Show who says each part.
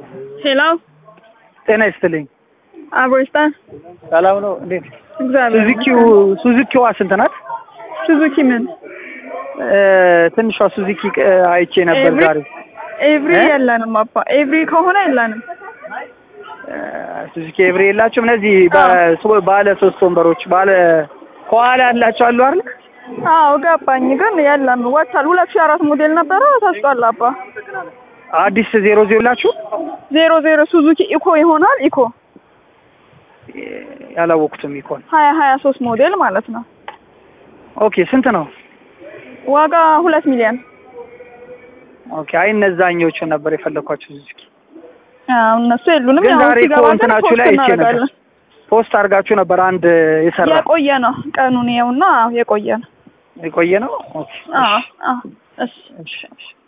Speaker 1: ሄሎ
Speaker 2: ጤና ይስጥልኝ።
Speaker 1: አብሮስታን
Speaker 2: ሰላም ነው? እንዴት
Speaker 1: እግዚአብሔር
Speaker 2: ሱዙኪው ሱዙኪዋ ስንት ናት?
Speaker 1: ሱዙኪ ምን
Speaker 2: እ ትንሿ ሱዙኪ እ አይቼ ነበር
Speaker 1: ኤቭሪ?
Speaker 2: ዛሬ።
Speaker 1: ኤቭሪ
Speaker 2: እ?
Speaker 1: የለንም አባ ኤቭሪ ከሆነ የለንም
Speaker 2: እ ሱዙኪ ኤቭሪ የላችሁም? እነዚህ በ- ባለ ሶስት ወንበሮች ባለ ከኋላ ያላቸው አሉ አይደል?
Speaker 1: አዎ ገባኝ ግን የለም ወጥቷል ሁለት ሺህ አራት ሞዴል ነበረ ተሽጧል አባ
Speaker 2: አዲስ ዜሮ ዜሮ ላችሁ
Speaker 1: ዜሮ ዜሮ ሱዙኪ ኢኮ ይሆናል ኢኮ
Speaker 2: ያላወቁትም ይኮን።
Speaker 1: ሀያ ሀያ ሶስት ሞዴል ማለት ነው
Speaker 2: ኦኬ ስንት ነው?
Speaker 1: ዋጋ ሁለት ሚሊዮን
Speaker 2: ኦኬ አይ እነዛኞቹ ነበር የፈለኳቸው ሱዙኪ።
Speaker 1: አዎ እነሱ የሉንም
Speaker 2: ግን
Speaker 1: ያው
Speaker 2: ዛሬ እኮ
Speaker 1: ሲገባ ግን
Speaker 2: እንትናችሁ
Speaker 1: ፖስት
Speaker 2: ላይ አይቼ ነበር።
Speaker 1: እናደርጋለን
Speaker 2: ፖስት አድርጋችሁ ነበር አንድ የሰራ
Speaker 1: የቆየ ነው ቀኑን ይኸውና የቆየ ነው
Speaker 2: የቆየ ነው። ኦኬ
Speaker 1: አዎ አዎ እሺ
Speaker 2: እሺ እሺ